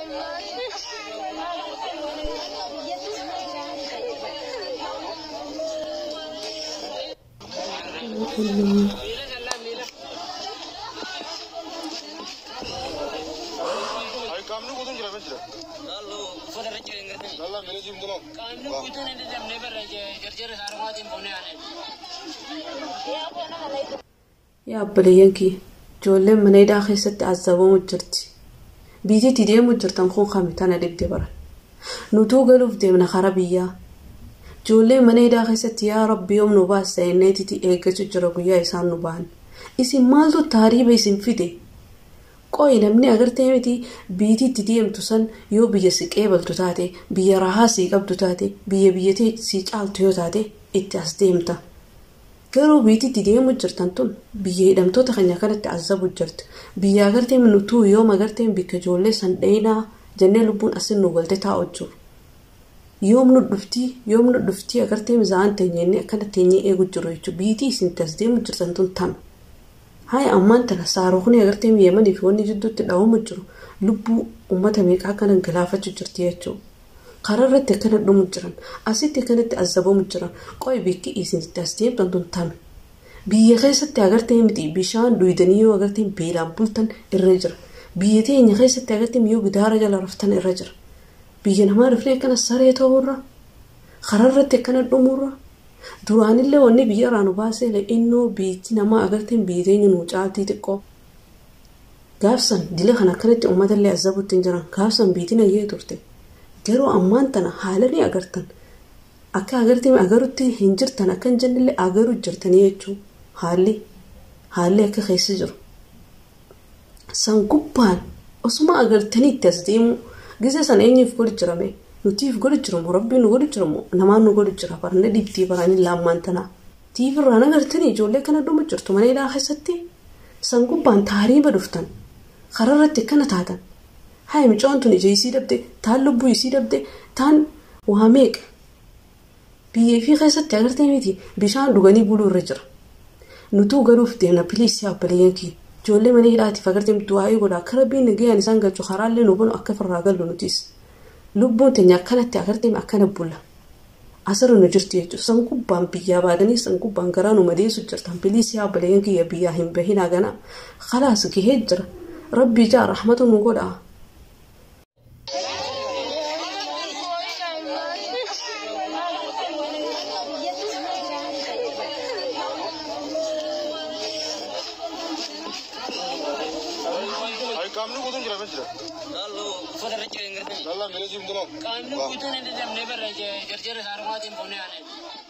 Ay qaamni guutuun jira kan jira. Lallaa miila jiimtu noo. Yaa obboleeyyan kiyya ijoolleen mana hidhaa keessatti azabamu jirti. Biyyitti deemu jirtan kun kami tana dhibde baran. Nutuu galuuf deemna kara biyyaa. Ijoolleen mana hidhaa keessatti yaa rabbi yoom nu baasta jenneetiti eeggachuu jira guyyaa isaan nu ba'an. Isin maaltu taariiba isin fide? Qo'i namni agartee miti biyyitti deemtu san yoo biyya si qeebaltu taate biyya rahaa sii qabdu taate biyya biyyattii sii caaltu yoo taate itti as deemta. Garuu biyyitti deemu jirtan tun biyya hidhamtoota keenya kanatti azabu jirti. Biyya agartee nutuu yoom agartee bikka ijoollee san dhayinaa jennee lubbuun asin nu galte taa'u jiru. Yoom nu dhuftii yoom nu dhuftii agartee mizaa'an teenyee akkana teenyee eegu jiru jechuudha. Biyyitti isin as deemu jirtan tun tana. Haaya ammaan tana saarokni agartee yeemanii fi wanni jidduutti dhawamu jiru lubbuu uummata meeqaa kana galaafachuu jirti jechuudha. Karaa irratti akkana dhumu jiran asitti akkanatti azabamu jiran qo'i bikki isinitti as deemtan tun tame. Biyya keessatti agartee miti bishaan dhuydanii yoo agartee beelaan bultan irra jira. Biyya teenya keessatti agartee yoo gidaara jala raftan irra jira. Biyya namaa rafnee akkana saree ta'urra karaa irratti akkana dhumurra. Duraanillee wanni biyya irraa nu baasee innoo biyyi namaa agartee biyya teenya nu caaltii xiqqoo. Gaafsan dila kan akkanatti uummatallee azabutti hin jiran gaafsan biyyi nayyee turte. Garuu ammaan tana haala ni agartan. Akka agartee agarutti hin jirtan akka hin jennellee agaruu jirtanii jechuun haalli haalli akka keessa jiru. San gubbaan osuma agartanii itti as deemu gisa sana eenyuuf godhu jirame nutiif godhu jiramu rabbiin nu godhu jiramu namaan nu godhu jira barana dhibdii baranii laammaan tanaa. Tiifirraan agartanii ijoollee kana dhumu jirtu mana hidhaa keessatti san gubbaan taariiba dhuftan karaa irratti akkana taatan. Haa mucaan tun ija isii dhabde taan lubbuu isii dhabde taan waa meeqa biyyee fi keessatti agartee miti bishaan dhuganii buluu irra jira. Nutuu galuuf deemna biliis yaa obboleeyyan kiyya ijoollee mana hidhaatiif agartee miti waa'ee godha akka rabbiin nagayaan isaan galchu karaallee nu bunu akka firraa gallu nutis. Lubbuun teenya akkanatti agartee akkana bulla. Asirra nu jirti jechuudha. San gubbaan biyyaa baatanii san gubbaan garaa nu madeessu jirtan biliis yaa obboleeyyan kiyya biyyaa hin bahinaa ganaa. Khalaas gahee jira. Rabbi ijaa rahmatu nu godhaa. Ay qaamni guutuun jira kan jira. Lallaa miila jiimtu noo. Qaamni guutuun inni damnee barra jarjara haarumaatiin boonee aanee.